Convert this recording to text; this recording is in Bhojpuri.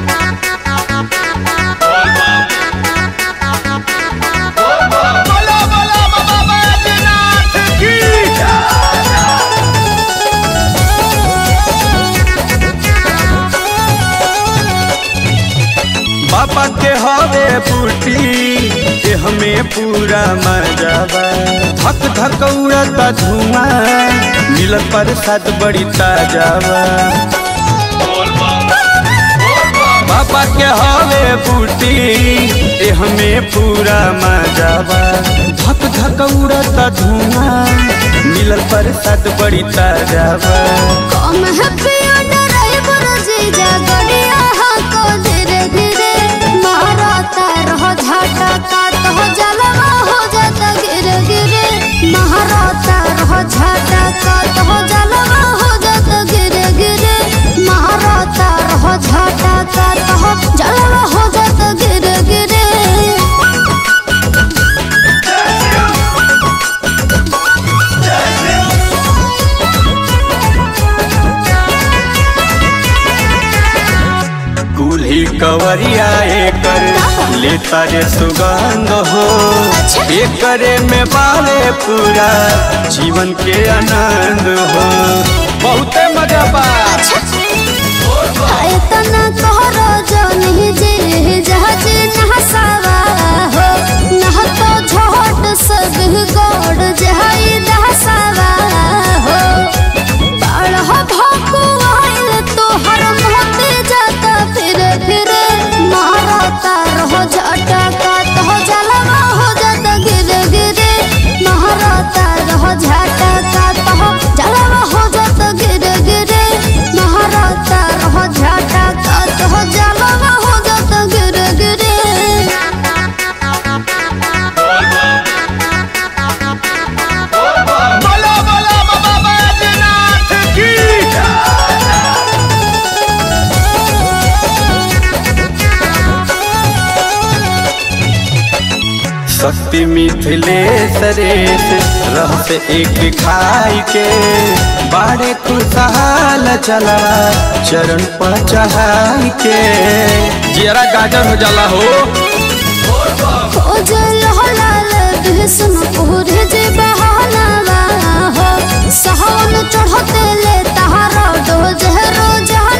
बोला बोला बाबा बैजनाथ की बाबा के हवे बूटी के हमें पूरा मजाबा धक धक उड़ता धुआं मिलत प्रसाद बड़ी ताजाबा बाबा के हवे बूटी के हमें पूरा मजाबा धक धक उड़ता धुआं मिलत प्रसाद बड़ी ताजाबा कम है पियो ड्राइवर जीजा गड़िया को धीरे धीरे मारता रहो झाटा का तो जलवा हो जाता गिरे गिरे मारता रहो झाटा का तो जलवा हो जाता गिरे गिरे मारता रहो झाटा का तो जलवा हो जाता गिरे गिरे दूल्ही कवरिया एकर लेता रे सुगंध हो एकरे में बाले पूरा जीवन के आनंद हो बहुते मजा बा तना तोहरो जनी जे जहाज नहसावा हो नह तो झोट सब गोड़ जहाई दहसावा हो बाढ़ भोकु आइल तोहर मोते जाता फिर फिर मारता रहो झटका तो जलवा हो जाता गिरे गिरे मारता रहो झटका तो जलवा हो जाता गिरे गिरे मारता रहो झटका तो जलवा हो जाता गिरे गिरे बोला बोला बाबा बैजनाथ की शक्ति मिथिलेश रेस रहस एक खाई के बाड़े खुशहाल चला चरण पर चढ़ाई के जरा गाजर हो जाला हो ओ जल हलाल बिहसन पूरे जे बहाना हो सहन चढ़ते ले तहारा डोज रोज